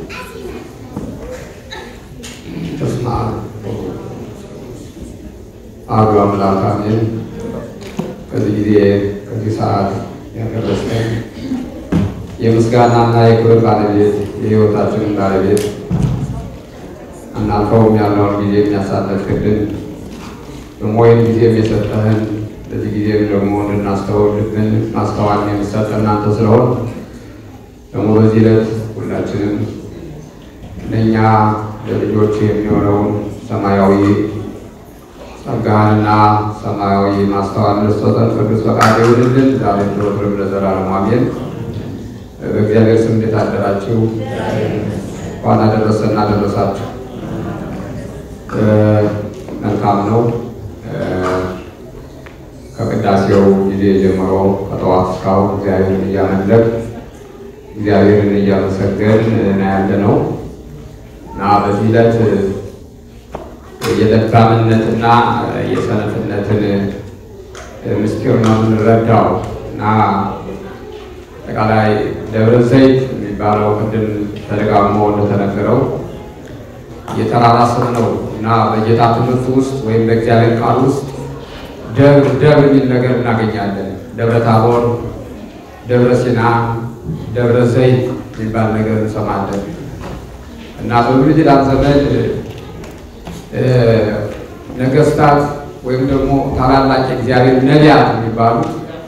በስመ አብ አሐዱ አምላክ አሜን። ከዚህ ጊዜ ከዚህ ሰዓት ያደረሰን የምስጋናና የክብር ባለቤት የሕይወታችንን ባለቤት አናልፈውም ያለውን ጊዜ የሚያሳለፍክልን በሞይን ጊዜም የሰጠህን በዚህ ጊዜም ደግሞ እንድናስተውልብን ማስተዋል የሚሰጥ እናንተ ስለሆን ደግሞ በዚህ ዕለት ሁላችንም ለእኛ ለልጆች የሚሆነውን ሰማያዊ ጸጋህንና ሰማያዊ ማስተዋል ልትሰጠን ቅዱስ ፈቃድ ይሁንልን። ዛሬ ዘወትርም ለዘላለሙ አሜን። በእግዚአብሔር ስም እንዴት አደራችሁ? እንኳን አደረሰን አደረሳችሁ። መልካም ነው። ከቅዳሴው ጊዜ ጀምሮ ከጠዋት እስካሁን እግዚአብሔርን እያመለክ እግዚአብሔርን እያመሰገን ነው ያለ ነው እና በዚህ ዕለት የለባምነትና የሰነፍነትን ምስጢር ነው የምንረዳው እና አጠቃላይ ደብረ ዘይት የሚባለው ቅድም ተደጋግሞ እንደተነገረው የተራራ ስም ነው እና በጌታ ትምህርት ውስጥ ወይም በእግዚአብሔር ቃል ውስጥ ደብር ደብር የሚል ነገር እናገኛለን። ደብረ ታቦር፣ ደብረ ሲና፣ ደብረ ዘይት የሚባል ነገር እንሰማለን እና በብሉይ ኪዳን ዘመን ነገስታት ወይም ደግሞ ታላላቅ የእግዚአብሔር ነቢያት የሚባሉት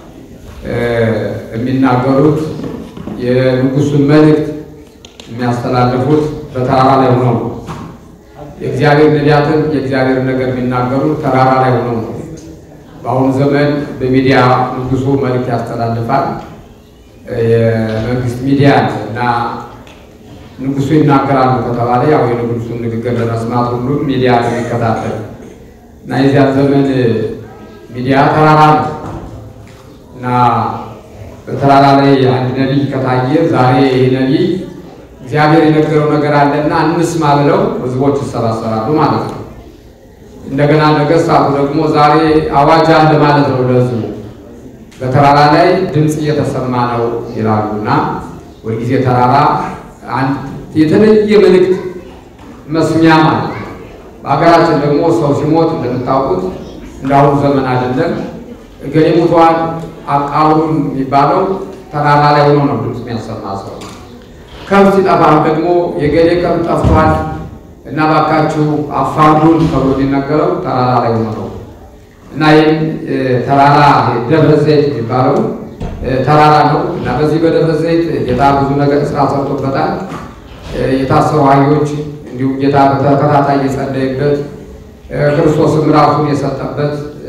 የሚናገሩት የንጉሱን መልእክት የሚያስተላልፉት በተራራ ላይ ሆነው ነው። የእግዚአብሔር ነቢያትን የእግዚአብሔር ነገር የሚናገሩት ተራራ ላይ ሆነው ነው። በአሁኑ ዘመን በሚዲያ ንጉሱ መልእክት ያስተላልፋል። የመንግስት ሚዲያ እና ንጉሱ ይናገራሉ ከተባለ ያው የንጉሱን ንግግር ለመስማት ሁሉም ሚዲያ ነው የሚከታተል እና የዚያ ዘመን ሚዲያ ተራራ ነው እና በተራራ ላይ አንድ ነቢይ ከታየ ዛሬ ይህ ነቢይ እግዚአብሔር የነገረው ነገር አለና እንስማ ብለው ህዝቦች ይሰባሰባሉ ማለት ነው። እንደገና ነገስታቱ ደግሞ ዛሬ አዋጅ አለ ማለት ነው ለህዝቡ በተራራ ላይ ድምፅ እየተሰማ ነው ይላሉ እና ሁልጊዜ ተራራ አንድ የተለየ መልእክት መስሚያ ማለት ነው። በሀገራችን ደግሞ ሰው ሲሞት እንደምታውቁት እንዳሁኑ ዘመን አይደለም። እገሌ ሙቷል አቃሉን የሚባለው ተራራ ላይ ሆኖ ነው ድምፅ የሚያሰማ ሰው። ከብት ሲጠፋም ደግሞ የገሌ ከብት ጠፍቷል እና ባካችሁ አፋርዱን ተብሎ የሚነገረው ተራራ ላይ ሆኖ ነው እና ይህም ተራራ ደብረ ዘይት የሚባለው ተራራ ነው እና በዚህ በደብረ ዘይት ጌታ ብዙ ነገር ስራ ሰርቶበታል። የታሰሩ አህዮች እንዲሁም ጌታ በተከታታይ የጸለየበት ክርስቶስም ራሱን የሰጠበት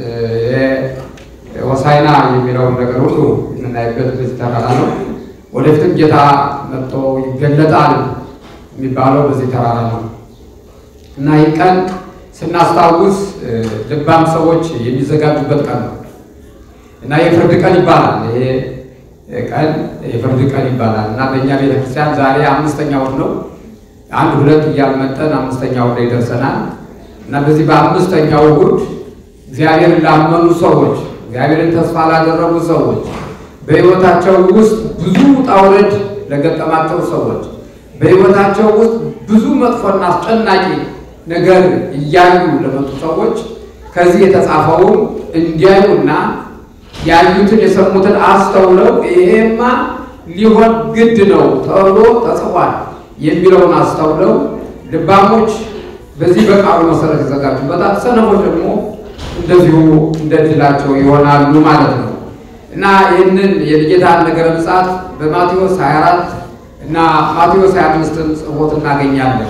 ሆሳዕና የሚለውን ነገር ሁሉ የምናይበት በዚህ ተራራ ነው። ወደፊትም ጌታ መጥቶ ይገለጣል የሚባለው በዚህ ተራራ ነው እና ይህ ቀን ስናስታውስ ልባም ሰዎች የሚዘጋጁበት ቀን ነው እና የፍርድ ቀን ይባላል። ይሄ ቀን የፍርድ ቀን ይባላል እና በእኛ ቤተክርስቲያን ዛሬ አምስተኛ እሑድ ነው። አንድ ሁለት እያልመጠን አምስተኛ እሑድ ላይ ደርሰናል እና በዚህ በአምስተኛው እሑድ እግዚአብሔርን ላመኑ ሰዎች፣ እግዚአብሔርን ተስፋ ላደረጉ ሰዎች፣ በሕይወታቸው ውስጥ ብዙ ውጣ ውረድ ለገጠማቸው ሰዎች፣ በሕይወታቸው ውስጥ ብዙ መጥፎና አስጨናቂ ነገር እያዩ ለመጡ ሰዎች ከዚህ የተጻፈውን እንዲያዩና ያዩትን የሰሙትን አስተውለው ይሄማ ሊሆን ግድ ነው ተብሎ ተጽፏል የሚለውን አስተውለው ልባሞች በዚህ በቃሉ መሰረት ይዘጋጁበታል። ሰነፎች ደግሞ እንደዚሁ እንደ ድላቸው ይሆናሉ ማለት ነው እና ይህንን የጌታን ነገረ ምጽአት በማቴዎስ 24 እና ማቴዎስ 25ን ጽፎት እናገኛለን።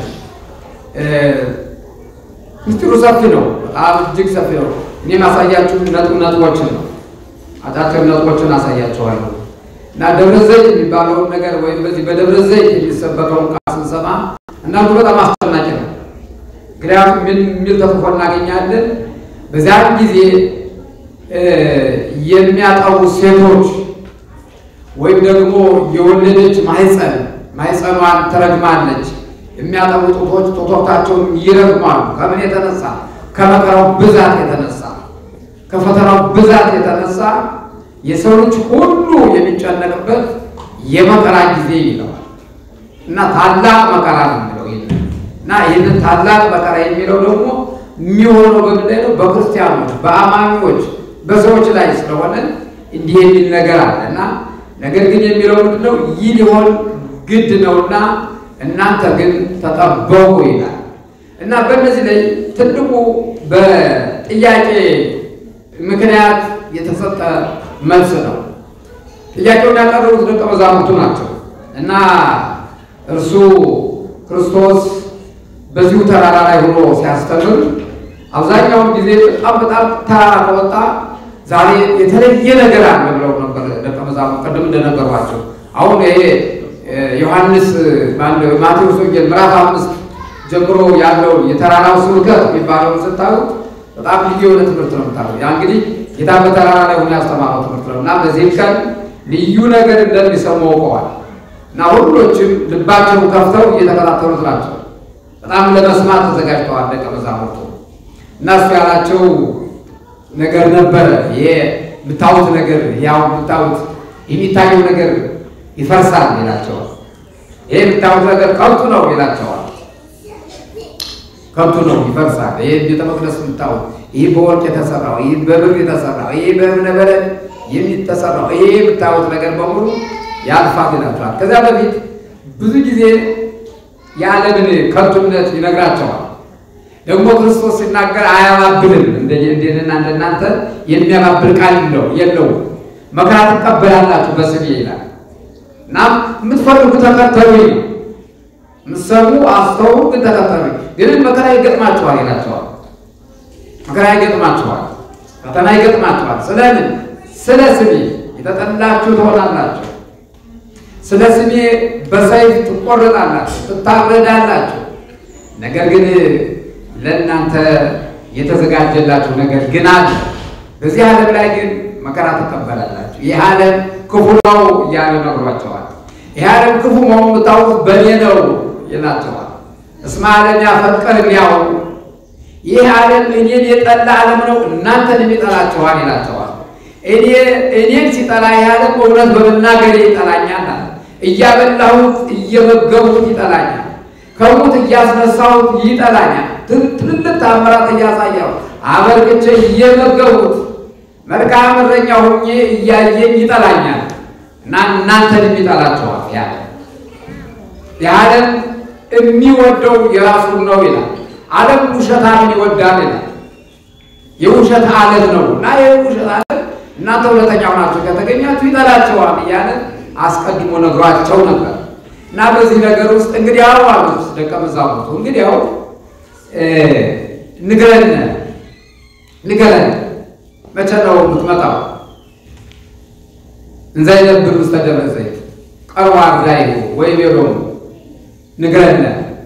ምስጢሩ ሰፊ ነው፣ በጣም እጅግ ሰፊ ነው። እኔ ማሳያችሁ ነጥብ ነጥቦችን ነው አጫጭር ነጥቦችን አሳያቸዋለሁ እና ደብረ ዘይት የሚባለውን ነገር ወይም በዚህ በደብረ ዘይት የሚሰበከውን ቃል ስንሰማ እናንዱ በጣም አስጨናቂ ነው። ምክንያቱም ምን የሚል ተጽፎ እናገኛለን? በዚያን ጊዜ የሚያጠቡ ሴቶች ወይም ደግሞ የወለደች ማህፀን ማህፀኗን ትረግማለች። የሚያጠቡ ጡቶች ጡቶቻቸውን ይረግማሉ። ከምን የተነሳ? ከመከራው ብዛት የተነሳ ከፈተናው ብዛት የተነሳ የሰው ልጅ ሁሉ የሚጨነቅበት የመከራ ጊዜ ይለዋል። እና ታላቅ መከራ ነው የሚለው ይህንን እና ይህንን ታላቅ መከራ የሚለው ደግሞ የሚሆነው በምን ላይ ነው? በክርስቲያኖች፣ በአማኞች፣ በሰዎች ላይ ስለሆነ እንዲህ የሚል ነገር አለ እና ነገር ግን የሚለው ምንድን ነው? ይህ ሊሆን ግድ ነውና እናንተ ግን ተጠበቁ ይላል እና በእነዚህ ላይ ትልቁ በጥያቄ ምክንያት የተሰጠ መልስ ነው። ጥያቄውን ያቀረቡት ደቀ መዛሙርቱ ናቸው እና እርሱ ክርስቶስ በዚሁ ተራራ ላይ ሆኖ ሲያስተምር አብዛኛውን ጊዜ በጣም በጣም ተራራ ከወጣ ዛሬ የተለየ ነገር አለ ብለው ነበር ደቀ መዛሙርት ቅድም እንደነገሯቸው። አሁን ይሄ ዮሐንስ ማቴዎስ ወንጌል ምዕራፍ አምስት ጀምሮ ያለውን የተራራው ስብከት የሚባለውን ስታዩት በጣም ልዩ የሆነ ትምህርት ነው የምታዩት። ያ እንግዲህ ጌታ በተራራ ላይ ሆኖ ያስተማረው ትምህርት ነው እና በዚህም ቀን ልዩ ነገር እንደሚሰሙ አውቀዋል እና ሁሎችም ልባቸውን ከፍተው እየተከታተሉት ናቸው። በጣም ለመስማት ተዘጋጅተዋል ደቀ መዛሙርቱ እና እሱ ያላቸው ነገር ነበረ። ይሄ የምታዩት ነገር ያው የምታዩት የሚታየው ነገር ይፈርሳል ይላቸዋል። ይሄ የምታዩት ነገር ከንቱ ነው ይላቸዋል። ከንቱ ነው ይፈርሳል። ይሄ ቤተ መቅደስ የምታዩት ይህ በወርቅ የተሰራው ይህ በብር የተሰራው ይህ በእብነበረድ የሚተሰራው ይሄ የምታዩት ነገር በሙሉ ያልፋል ይላቸዋል። ከዚያ በፊት ብዙ ጊዜ የዓለምን ከንቱነት ይነግራቸዋል። ደግሞ ክርስቶስ ሲናገር አያባብልም። እንደና እንደናንተ የሚያባብል ቃል የለው። መከራ ትቀበላላችሁ በስሜ ይላል እና የምትፈልጉ ተከተሉኝ፣ የምትሰሙ አስተውሉ፣ ግን ተከተሉኝ። ግን መከራ ይገጥማችኋል ይላቸዋል። መከራ ይገጥማችኋል፣ ፈተና ይገጥማችኋል። ስለምን? ስለ ስሜ የተጠላችሁ ትሆናላችሁ። ስለ ስሜ በሰይፍ ትቆረጣላችሁ፣ ትታረዳላችሁ። ነገር ግን ለእናንተ የተዘጋጀላችሁ ነገር ግን አለ። በዚህ ዓለም ላይ ግን መከራ ትቀበላላችሁ። ይህ ዓለም ክፉ ነው እያለ ነግሯቸዋል። ይህ ዓለም ክፉ መሆኑ የምታውቁት በእኔ ነው ይላቸዋል። እስመ ዓለም ያፈቀር ያው ይህ ዓለም እኔን የጠላ ዓለም ነው እናንተንም ይጠላችኋል ይላቸዋል። እኔ እኔን ሲጠላ ይህ ዓለም እውነት በመናገሬ ይጠላኛል። እያበላሁት እየመገቡት ይጠላኛል። ከሙት እያስነሳሁት ይጠላኛል። ትልልቅ ታምራት እያሳየው አበርክቼ እየመገቡት መልካም እረኛ ሆኜ እያየኝ ይጠላኛል እና እናንተንም ይጠላችኋል። ያለ የዓለም የሚወደው የራሱን ነው ይላል። ዓለም ውሸታምን ይወዳል ይላል። የውሸት ዓለም ነው እና ይህ ውሸት ዓለም እናንተ እውነተኛ ሆናችሁ ከተገኛችሁ ይጠላችኋል እያለ አስቀድሞ ነግሯቸው ነበር። እና በዚህ ነገር ውስጥ እንግዲህ ያው አሉት ደቀ መዛሙርቱ እንግዲህ ያው ንገረን ንገረን መቼ ነው የምትመጣው? እንዘ ይነብር ውስተ ደብረ ዘይት ቀርባ ዛይሁ ወይ ቤሎሙ ንገረን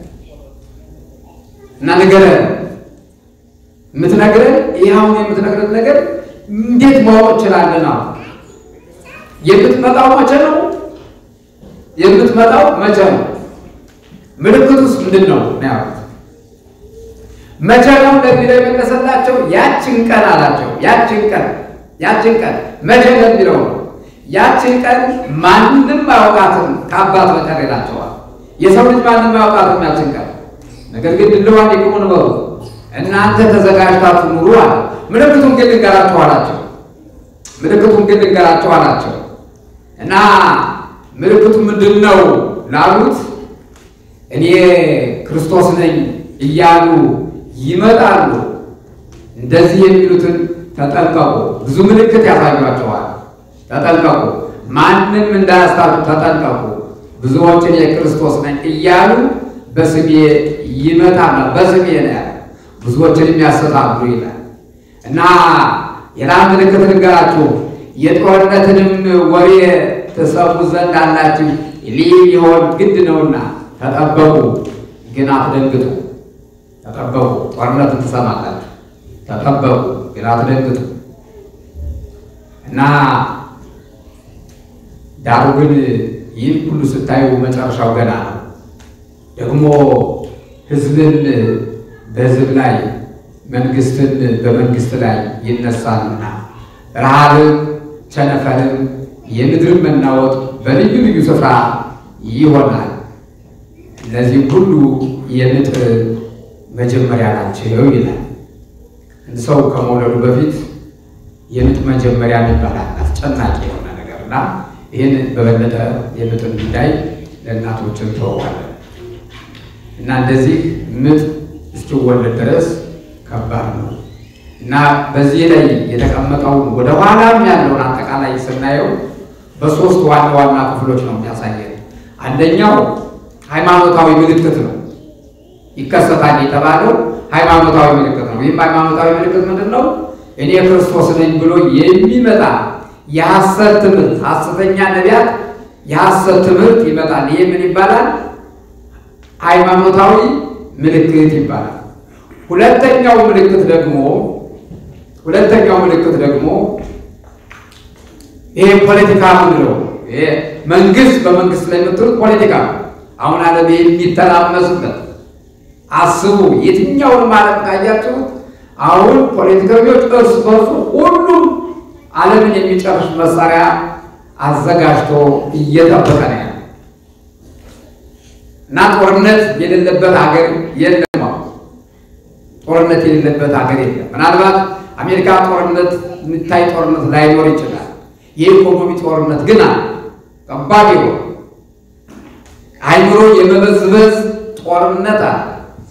እና ንገረን የምትነግረን ይህ አሁን የምትነግረን ነገር እንዴት ማወቅ እንችላለን? አሁን የምትመጣው መቼ ነው? የምትመጣው መቼ ነው? ምልክቱስ ምንድን ነው ነው ያሉት። መቼ ነው ለሚለው የመለሰላቸው ያችን ቀን አላቸው። ያችን ቀን ያችን ቀን መቼ ለሚለው ነው። ያችን ቀን ማንም አያውቃትም ከአባት በቀር ይላቸዋል። የሰው ልጅ ማንም አያውቃትም ያችን ቀን። ነገር ግን ድልዋን ይቁሙን በሉ እናንተ ተዘጋጅታችሁ ኑሩ አለ። ምልክቱን ግን ልንገራችሁ አላቸው። ምልክቱን ግን ልንገራችሁ አላቸው እና ምልክቱ ምንድን ነው ላሉት እኔ ክርስቶስ ነኝ እያሉ ይመጣሉ። እንደዚህ የሚሉትን ተጠንቀቁ። ብዙ ምልክት ያሳዩአቸዋል። ተጠንቀቁ፣ ማንም እንዳያስታችሁ ተጠንቀቁ። ብዙዎችን የክርስቶስ ነኝ እያሉ በስሜ ይመጣሉ። በስሜ ነው ያለ ብዙዎችን የሚያሰታሉ ይላል እና ሌላ ምልክት ልንገራችሁ የጦርነትንም ወሬ ተሰሙ ዘንድ አላችሁ ይህ ሊሆን ግድ ነውና ተጠበቁ፣ ግን አትደንግጡ። ተጠበቁ፣ ጦርነት ትሰማላችሁ። ተጠበቁ፣ ግን አትደንግጡ እና ዳሩ ግን ይህን ሁሉ ስታዩ መጨረሻው ገና ነው። ደግሞ ሕዝብን በሕዝብ ላይ መንግስትን በመንግስት ላይ ይነሳልና ረሃብም ቸነፈርም የምድርን መናወጥ በልዩ ልዩ ስፍራ ይሆናል። እነዚህ ሁሉ የምጥ መጀመሪያ ናቸው ይላል። ሰው ከመውለዱ በፊት የምጥ መጀመሪያ ይባላል። አስጨናቂ የሆነ ነገር እና ይህን በበለጠ የምጥን ጉዳይ ለእናቶችን ተወዋለን እና እንደዚህ ምጥ እስኪወለድ ድረስ ከባድ ነው እና በዚህ ላይ የተቀመጠውን ወደ ኋላም ያለውን አጠቃላይ ስናየው በሶስት ዋና ዋና ክፍሎች ነው የሚያሳየን። አንደኛው ሃይማኖታዊ ምልክት ነው። ይከሰታል የተባለው ሃይማኖታዊ ምልክት ነው። ይህም ሃይማኖታዊ ምልክት ምንድን ነው? እኔ ክርስቶስ ነኝ ብሎ የሚመጣ የሐሰት ትምህርት፣ ሐሰተኛ ነቢያት የሐሰት ትምህርት ይመጣል። ይህ ምን ይባላል? ሃይማኖታዊ ምልክት ይባላል። ሁለተኛው ምልክት ደግሞ ሁለተኛው ምልክት ደግሞ ይሄ ፖለቲካ ምንለው ይሄ መንግስት በመንግስት ላይ የምትሉት ፖለቲካ ነው። አሁን ዓለም የሚተራመስበት አስቡ። የትኛውንም ዓለም ካያችሁት አሁን ፖለቲከኞች እርስ በርሱ ሁሉም ዓለምን የሚጨርስ መሳሪያ አዘጋጅቶ እየጠበቀ ነው ያለ እና ጦርነት የሌለበት ሀገር የለም። ጦርነት የሌለበት ሀገር የለም። ምናልባት አሜሪካ ጦርነት የሚታይ ጦርነት ላይኖር ይችላል። የኢኮኖሚ ጦርነት ግን አለ። ከባድ ይሆን አይምሮ የመበዝበዝ ጦርነት አለ።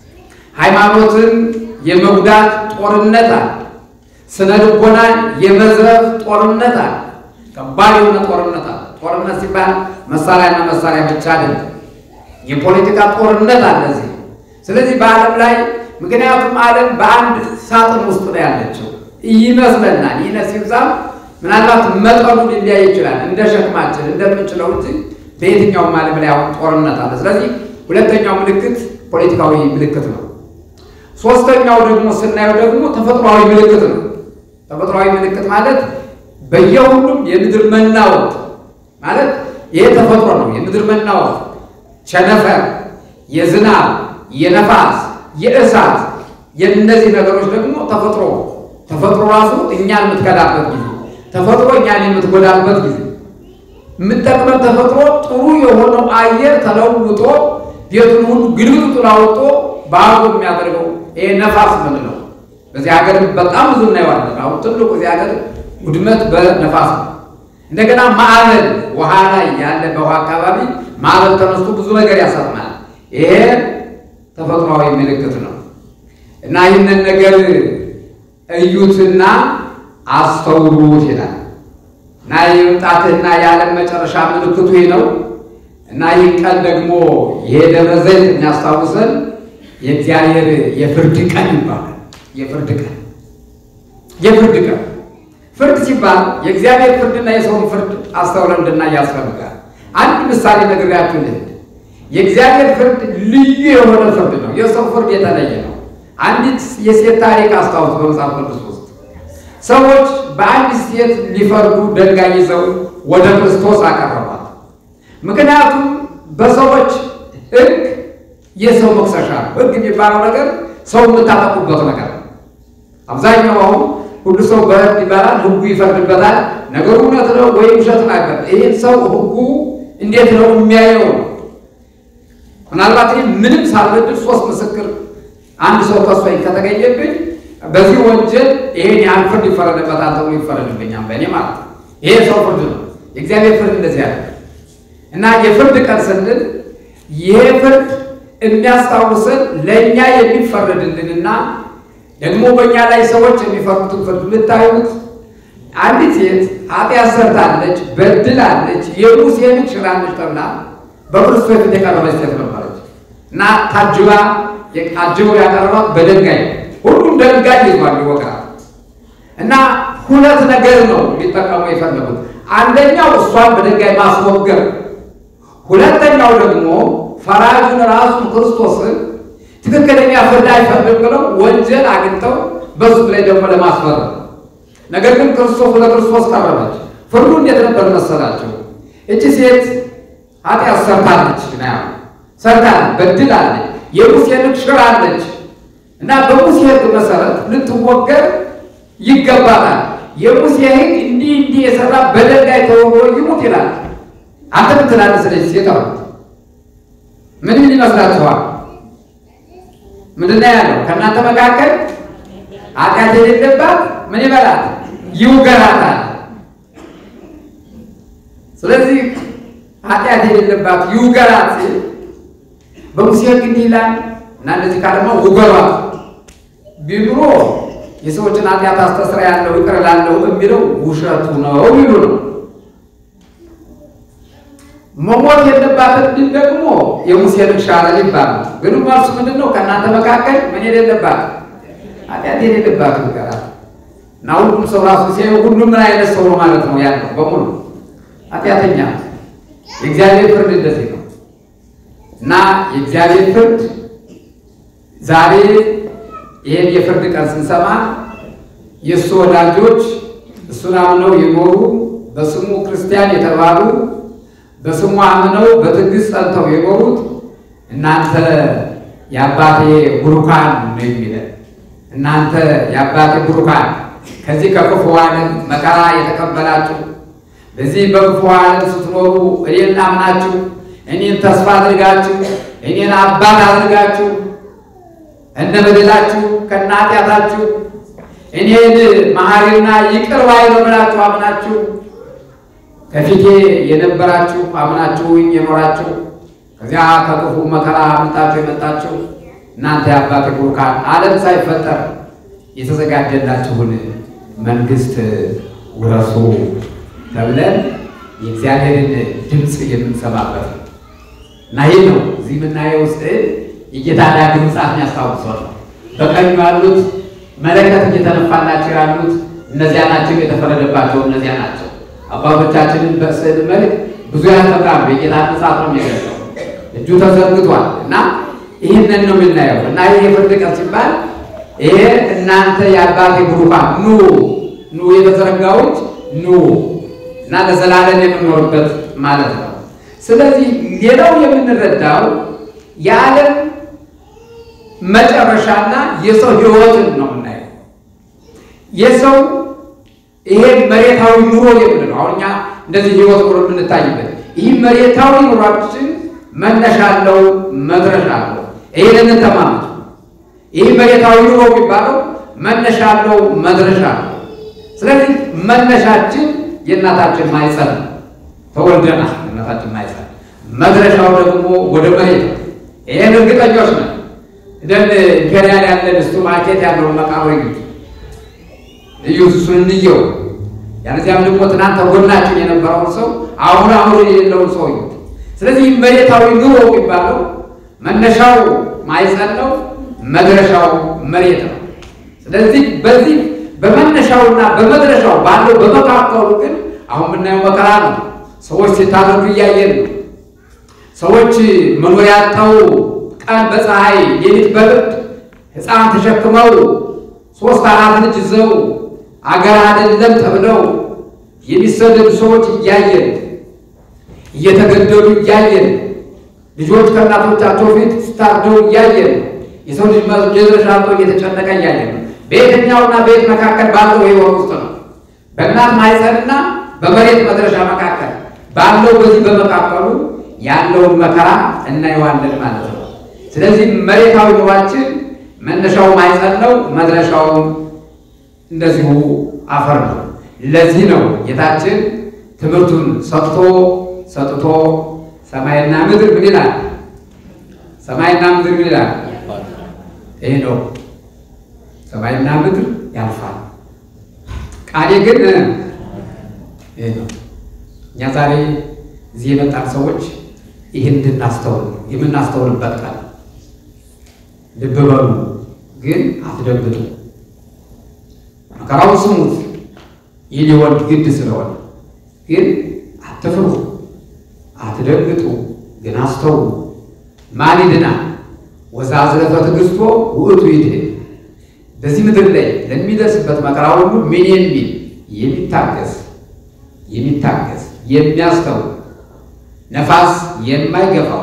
ሃይማኖትን የመጉዳት ጦርነት አለ። ስነ ልቦናን የመዝረፍ ጦርነት አለ። ከባድ የሆነ ጦርነት አለ። ጦርነት ሲባል መሳሪያና መሳሪያ ብቻ አይደለም። የፖለቲካ ጦርነት አለ እዚህ። ስለዚህ በዓለም ላይ ምክንያቱም ዓለም በአንድ ሳጥን ውስጥ ነው ያለችው ይመስለናል። ይህ ሲብዛም ምናልባት መጠኑ ሊለያይ ይችላል እንደ ሸክማችን እንደምንችለው እንጂ በየትኛውም ዓለም ላይ አሁን ጦርነት አለ። ስለዚህ ሁለተኛው ምልክት ፖለቲካዊ ምልክት ነው። ሶስተኛው ደግሞ ስናየው ደግሞ ተፈጥሯዊ ምልክት ነው። ተፈጥሯዊ ምልክት ማለት በየሁሉም የምድር መናወጥ ማለት ይሄ ተፈጥሮ ነው። የምድር መናወጥ፣ ቸነፈር፣ የዝናብ፣ የነፋስ፣ የእሳት የእነዚህ ነገሮች ደግሞ ተፈጥሮ ተፈጥሮ ራሱ እኛን የምትከዳበት ጊዜ ተፈጥሮ እኛን የምትጎዳበት ጊዜ የምጠቅመን ተፈጥሮ ጥሩ የሆነው አየር ተለውጦ ቤቱን ሁሉ ግልብጡን አውጥቶ ባዶ የሚያደርገው ይሄ ነፋስ ምንለው በዚህ ሀገር በጣም ብዙ እናየዋለን። አሁን ትልቁ እዚህ ሀገር ውድመት በነፋስ ነው። እንደገና ማዕበል ውሃ ላይ ያለ በውሃ አካባቢ ማዕበል ተነስቶ ብዙ ነገር ያሰጥማል። ይሄ ተፈጥሯዊ ምልክት ነው እና ይህንን ነገር እዩትና አስተውሉት ይላል እና የመምጣትና የዓለም መጨረሻ ምልክቱ ይህ ነው እና ይህ ቀን ደግሞ የደብረ ዘይት የሚያስታውሰን የእግዚአብሔር የፍርድ ቀን ይባላል። የፍርድ ቀን የፍርድ ቀን ፍርድ ሲባል የእግዚአብሔር ፍርድና የሰውን ፍርድ አስተውለን እንድናይ ያስፈልጋል። አንድ ምሳሌ ነግሬያችሁ ልሂድ። የእግዚአብሔር ፍርድ ልዩ የሆነ ፍርድ ነው። የሰው ፍርድ የተለየ ነው። አንዲት የሴት ታሪክ አስታውስ በመጽሐፍ ቅዱስ ውስጥ ሰዎች በአንዲት ሴት ሊፈርዱ ድንጋይ ይዘው ወደ ክርስቶስ አቀረቧት። ምክንያቱም በሰዎች ሕግ የሰው መክሰሻ ነው። ሕግ የሚባለው ነገር ሰው የምታጠቁበት ነገር ነው። አብዛኛው አሁን ሁሉ ሰው በሕግ ይባላል፣ ሕጉ ይፈርድበታል። ነገሩ እውነት ነው ወይም ውሸት ናገር። ይህን ሰው ሕጉ እንዴት ነው የሚያየው ነው። ምናልባት ይህ ምንም ሳልበድል ሶስት ምስክር አንድ ሰው ከሶኝ ከተገኘብኝ በዚህ ወንጀል ይሄን ያህል ፍርድ ይፈረድበታል ተብሎ ይፈረድብኛል፣ በእኔ ማለት ነው። ይሄ ሰው ፍርድ ነው። የእግዚአብሔር ፍርድ እንደዚህ ያለ እና የፍርድ ቀን ስንል ይሄ ፍርድ የሚያስታውሰን ለእኛ የሚፈረድልንና ደግሞ በእኛ ላይ ሰዎች የሚፈርዱትን ፍርድ የምታዩት አንዲት ሴት ኃጢአት ሰርታለች፣ በድላለች፣ የሙሴን ሽራለች ተብላ በክርስቶስ ፊት የቀረበች ሴት ነበረች እና ታጅባ አጅበው ያቀረባት በድንጋይ ሁሉም ድንጋይ ይዟል ይወቅራል። እና ሁለት ነገር ነው ሊጠቀሙ የፈለጉት። አንደኛው እሷን በድንጋይ ማስወገር፣ ሁለተኛው ደግሞ ፈራጁን ራሱን ክርስቶስን ትክክለኛ ፍርድ አይፈርድም ብለው ወንጀል አግኝተው በሱ ላይ ደግሞ ለማስፈረድ። ነገር ግን ክርስቶስ ወደ ክርስቶስ ቀረበች። ፍርዱ እንዴት ነበር መሰላቸው? እቺ ሴት ኃጢአት ሰርታለች ና ሰርታለች፣ በድላለች፣ የሙሴን ሕግ ሽራለች እና በሙሴ ሕግ መሰረት ልትወገር ይገባታል። የሙሴ ሕግ እንዲህ እንዲህ የሰራ በድንጋይ ተወግሮ ይሙት ይላል። አንተ ምን ትላለህ? ስለዚህ ሴት አሉት ምን ምን ይመስላችኋል? ምንድን ነው ያለው? ከእናንተ መካከል ኃጢአት የሌለባት ምን ይበላት ይውገራታል። ስለዚህ ኃጢአት የሌለባት ይውገራት ሲል በሙሴ ሕግ እንዲህ ይላል እና እንደዚህ ካለማ ውገሯት ቢኑሮ የሰዎችን ኃጢአት አስተስራ ያለው ይቅር እላለሁ የሚለው ውሸቱ ነው ይሉ ነው። መሞት የለባትም ቢል ደግሞ የሙሴን ሻረ ይባላል። ግን መልሱ ምንድን ነው? ከእናንተ መካከል ምን የሌለባት ኃጢአት የሌለባት ይውገራት እና ሁሉም ሰው ራሱ ሲያዩ ሁሉም ምን አይነት ሰው ነው ማለት ነው ያለው በሙሉ ኃጢአተኛ። የእግዚአብሔር ፍርድ እንደዚህ ነው እና የእግዚአብሔር ፍርድ ዛሬ ይህን የፍርድ ቀን ስንሰማ የእሱ ወዳጆች እሱን አምነው የኖሩ በስሙ ክርስቲያን የተባሉ በስሙ አምነው በትዕግስት ጸንተው የኖሩት እናንተ የአባቴ ቡሩካን ነው የሚለን። እናንተ የአባቴ ቡሩካን ከዚህ ከክፉ ዓለም መከራ የተቀበላችሁ በዚህ በክፉ ዓለም ስትኖሩ እኔን አምናችሁ እኔን ተስፋ አድርጋችሁ እኔን አባት አድርጋችሁ እነ በደላችሁ ከነ ኃጢአታችሁ እኔን መሐሪና ይቅር ባይ ነው ብላችሁ አምናችሁ ከፊቴ የነበራችሁ አምናችሁኝ የኖራችሁ ከዚያ ከክፉ መከራ አምልጣችሁ የመጣችሁ እናንተ የአባቴ ቡሩካን ዓለም ሳይፈጠር የተዘጋጀላችሁን መንግሥት ውረሱ ተብለን የእግዚአብሔርን ድምፅ የምንሰማበት ነው እና ይህ ነው እዚህ የምናየው ስዕል የጌታ ዳግም ምጽአት ያስታውሷል። በቀኙ ያሉት መለከት እየተነፋላቸው ያሉት እነዚያ ናቸው፣ የተፈረደባቸው እነዚያ ናቸው። አባቶቻችንን በስዕል መልክ ብዙ ያስተምራሉ። የጌታ ምጽአት ነው የሚገልጸው። እጁ ተዘርግቷል እና ይህንን ነው የምናየው እና ይህ የፍርድ ቀን ሲባል ይሄ እናንተ የአባቴ ቡሩካን ኑ ኑ የተዘረጋዎች ኑ እና ለዘላለም የምንኖርበት ማለት ነው። ስለዚህ ሌላው የምንረዳው የዓለም መጨረሻና የሰው ሕይወትን ነው የምናየው። የሰው ይሄ መሬታዊ ኑሮ የምንለው አሁን እኛ እንደዚህ ሕይወት ኑሮ የምንታይበት ይህ መሬታዊ ኑሯችን መነሻ አለው፣ መድረሻ አለው። ይሄንን ተማመጡ። ይህ መሬታዊ ኑሮ የሚባለው መነሻ አለው፣ መድረሻ አለው። ስለዚህ መነሻችን የእናታችን ማይጸን ተወልደናል። የእናታችን ማይጸን መድረሻው ደግሞ ወደ መሬት ነው። ይህን እርግጠኞች ነን። እንደን ኢምፔሪያል ያለን እስቱ ማርኬት ያለውን መቃብር እዩ እዩ እሱን እንየው። ያነዚያም ደግሞ ትናንት ተጎናችን የነበረውን ሰው አሁን አሁን የሌለውን ሰው እዩ። ስለዚህ መሬታዊ ኑሮ የሚባለው መነሻው ማይጸን ነው፣ መድረሻው መሬት ነው። ስለዚህ በዚህ በመነሻውና በመድረሻው ባለው በመካከሉ ግን አሁን የምናየው መከራ ነው። ሰዎች ሲታረዱ እያየን ነው። ሰዎች መኖሪያ ያጣው ቀን በፀሐይ ሌሊት በብርድ ሕፃን ተሸክመው ሶስት አራት ልጅ ይዘው አገር አይደለም ተብለው የሚሰደዱ ሰዎች እያየን እየተገደሉ እያየን ልጆች ከእናቶቻቸው ፊት ስታርደው እያየን የሰው ልጅ መድረሻ አጥቶ እየተጨነቀ እያየን በየትኛውና በየት መካከል ባለው ሕይወት ውስጥ ነው። በእናት ማኅፀንና በመሬት መድረሻ መካከል ባለው በዚህ በመካከሉ ያለውን መከራ እናየዋለን ማለት ነው። ስለዚህ መሬታዊ ኑሯችን መነሻው ማኅፀን ነው፣ መድረሻውም እንደዚሁ አፈር ነው። ለዚህ ነው ጌታችን ትምህርቱን ሰጥቶ ሰጥቶ ሰማይና ምድር ምን ይላል? ሰማይና ምድር ምን ይላል? ይሄ ነው ሰማይና ምድር ያልፋል፣ ቃሌ ግን ይሄ ነው። እኛ ዛሬ እዚህ የመጣን ሰዎች ይህን እንድናስተውል የምናስተውልበት ቃል ልብ በሉ፣ ግን አትደንግጡ። መከራውን ስሙት፣ ይህ ሊሆን ግድ ስለሆነ ግን አትፍሩ፣ አትደንግጡ፣ ግን አስተውሉ። ማን ይድናል? ወዘአዝረፈ ትዕግሥቶ ውእቱ ይድኅን። በዚህ ምድር ላይ ለሚደርስበት መከራ ሁሉ ምን የሚል የሚታገስ የሚታገስ የሚያስተውል ነፋስ የማይገፋው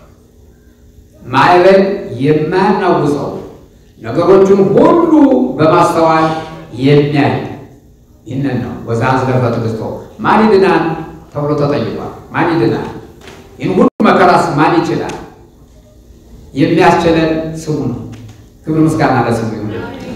ማዕበል የማያናውጸው ነገሮችን ሁሉ በማስተዋል የሚያይ ይህንን ነው። ወዘአዝረፈ ትዕግሥቶ ማን ይድናል ተብሎ ተጠይቋል። ማን ይድናል? ይህን ሁሉ መከራስ ማን ይችላል? የሚያስችለን ስሙ ነው። ክብር ምስጋና ለስሙ ይሁን።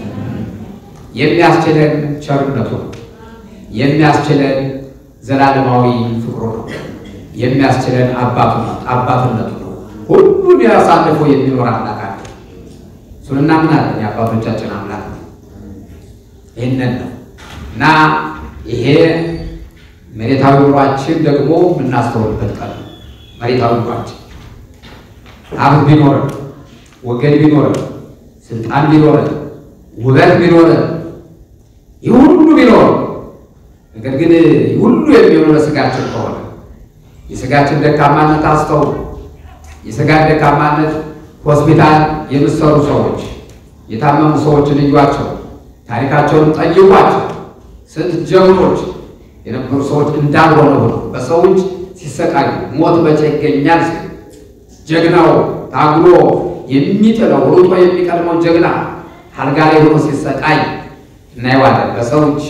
የሚያስችለን ቸርነቱ ነው። የሚያስችለን ዘላለማዊ ፍቅሩ ነው። የሚያስችለን አባቱ ነው አባትነቱ ነው። ሁሉን ያሳልፎ የሚኖር አምላክ አለ። እሱን እናምናለን። የአባቶቻችን አምላክ ነው። ይህንን ነው እና ይሄ መሬታዊ ኑሯችን ደግሞ የምናስተውልበት ቀን ነው። መሬታዊ ኑሯችን ሀብት ቢኖረን፣ ወገን ቢኖረን፣ ስልጣን ቢኖረን፣ ውበት ቢኖረን፣ ይህ ሁሉ ቢኖረን ነገር ግን ሁሉ የሚሆነው ለስጋችን ከሆነ የስጋችን ደካማነት አስተውሉ። የስጋን ደካማነት ሆስፒታል የምትሰሩ ሰዎች የታመሙ ሰዎችን እዩዋቸው፣ ታሪካቸውን ጠይቋቸው። ስንት ጀግኖች የነበሩ ሰዎች እንዳልሆነ ሆኖ በሰው እጅ ሲሰቃዩ ሞት መቼ ይገኛል ሲል ጀግናው ታግሎ የሚጥለው ሩጦ የሚቀድመው ጀግና አልጋ ላይ ሆኖ ሲሰቃይ እናየዋለን በሰው እጅ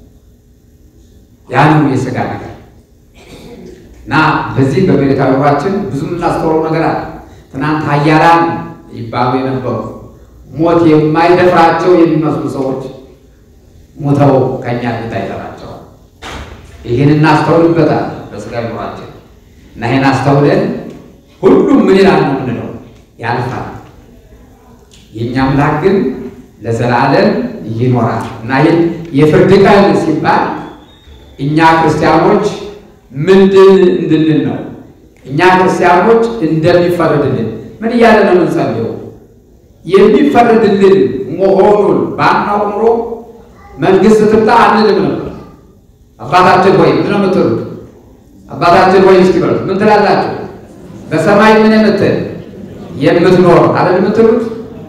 ያኑ የስጋ ነገር እና በዚህ በመሬታዊ ኑሯችን ብዙ የምናስተውለው ነገር አለ። ትናንት ኃያላን ይባሉ የነበሩ ሞት የማይደፍራቸው የሚመስሉ ሰዎች ሞተው ከኛ ፊት አይጠራቸዋል። ይህን እናስተውልበታል በስጋ ኑሯችን እና ይህን አስተውለን ሁሉም ምን ይላል ነው የምንለው ያልፋል። የእኛ አምላክ ግን ለዘላለም ይኖራል እና ይህን የፍርድ ቀን ሲባል እኛ ክርስቲያኖች ምንድን እንድንል ነው? እኛ ክርስቲያኖች እንደሚፈረድልን ምን እያለ ነው የምንጸልየው? የሚፈረድልን መሆኑን ባናውቅ ኖሮ መንግስት ትምጣ አንልም ነበር። አባታችን ሆይ ምን ነው የምትሉት? አባታችን ሆይ እስኪ በሉት ምን ትላላችሁ? በሰማይ ምን የምትል የምትኖር አይደል የምትሉት?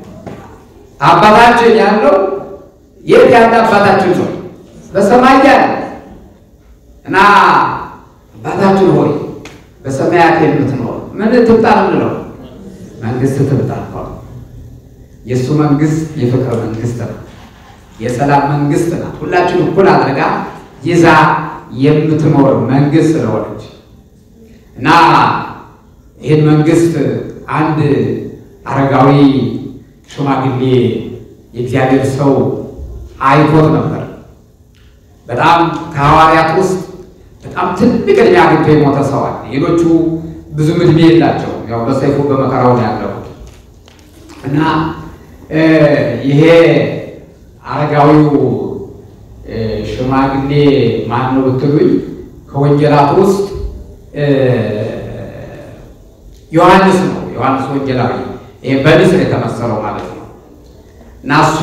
አባታችን ያለው የት ያለ አባታችን ነው? በሰማይ ያለ እና አባታችን ሆይ በሰማያት የምትኖር ምን ትምጣ ምንለው? መንግስት ትምጣ። የእሱ መንግስት የፍቅር መንግስት ነው። የሰላም መንግስት ናት። ሁላችን እኩል አድርጋ ይዛ የምትኖር መንግስት ስለሆነች እና ይህን መንግስት አንድ አረጋዊ ሽማግሌ የእግዚአብሔር ሰው አይቶት ነበር። በጣም ከሐዋርያት ውስጥ በጣም ትልቅ ዕድሜ አግኝቶ የሞተ ሰው አለ። ሌሎቹ ብዙም ዕድሜ የላቸው፣ ያው በሰይፉ በመከራው ነው ያለሁት እና ይሄ አረጋዊው ሽማግሌ ማን ነው ብትሉኝ ከወንጌላት ውስጥ ዮሐንስ ነው። ዮሐንስ ወንጌላዊ ይሄ በንስር የተመሰለው ማለት ነው እና እሱ